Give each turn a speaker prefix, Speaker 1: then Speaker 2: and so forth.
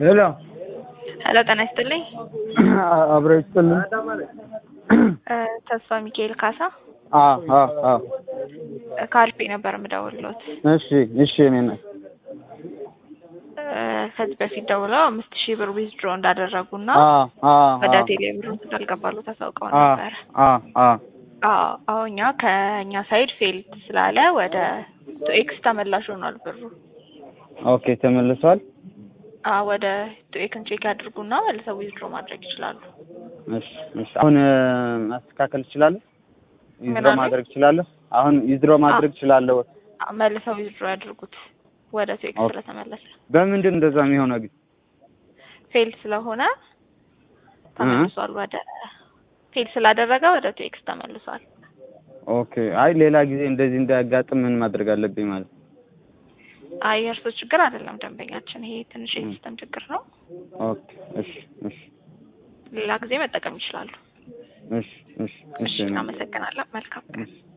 Speaker 1: ሄሎ
Speaker 2: ሄሎ ጤና ይስጥልኝ።
Speaker 1: አብረ ይስጥልን።
Speaker 2: እ ተስፋ ሚካኤል ካሳ
Speaker 1: አዎ አዎ አዎ።
Speaker 2: ከአልፌ ነበር የምደውልሎት።
Speaker 1: እሺ እሺ። እኔ ነኝ።
Speaker 2: እ ከዚህ በፊት ደውለው አምስት ሺህ ብር ዊዝድሮ እንዳደረጉና
Speaker 1: አዎ አዎ
Speaker 2: ወደ
Speaker 1: አዎ
Speaker 2: ቴሌ ብሩ እንዳልገባሉ ታሳውቀው
Speaker 1: አዎ
Speaker 2: ነበር።
Speaker 1: አዎ አዎ።
Speaker 2: አዎ አሁን እኛ ከእኛ ሳይድ ፌልድ ስላለ ወደ ኤክስ ተመላሽ ሆኗል ብሩ።
Speaker 1: ኦኬ ተመልሷል።
Speaker 2: አዎ ወደ ቱኤክን ቼክ ያድርጉና መልሰው ዊዝድሮ ማድረግ ይችላሉ።
Speaker 1: እሺ እሺ። አሁን እ ማስተካከል እችላለሁ? ዊዝድሮ
Speaker 2: ምናምን?
Speaker 1: ማድረግ እችላለሁ? አሁን ዊዝድሮ ማድረግ እችላለሁ?
Speaker 2: አዎ፣ መልሰው ዊዝድሮ ያድርጉት ወደ ቱኤክስ
Speaker 1: ኦኬ።
Speaker 2: ስለተመለሰ
Speaker 1: በምንድን እንደዛ የሚሆነው ግን?
Speaker 2: ፌል ስለሆነ ተመልሷል። ወደ ፌል ስላደረገ ወደ ቱኤክስ ተመልሷል።
Speaker 1: ኦኬ። አይ ሌላ ጊዜ እንደዚህ እንዳያጋጥም ምን ማድረግ አለብኝ ማለት ነው?
Speaker 2: አይ የእርሶ ችግር አይደለም ደንበኛችን፣ ይሄ ትንሽ የሲስተም ችግር ነው።
Speaker 1: ኦኬ። እሺ እሺ
Speaker 2: ሌላ ጊዜ መጠቀም ይችላሉ።
Speaker 1: እሺ እሺ
Speaker 2: እሺ፣
Speaker 1: እሺ
Speaker 2: እናመሰግናለን። መልካም ቀን።
Speaker 1: እሺ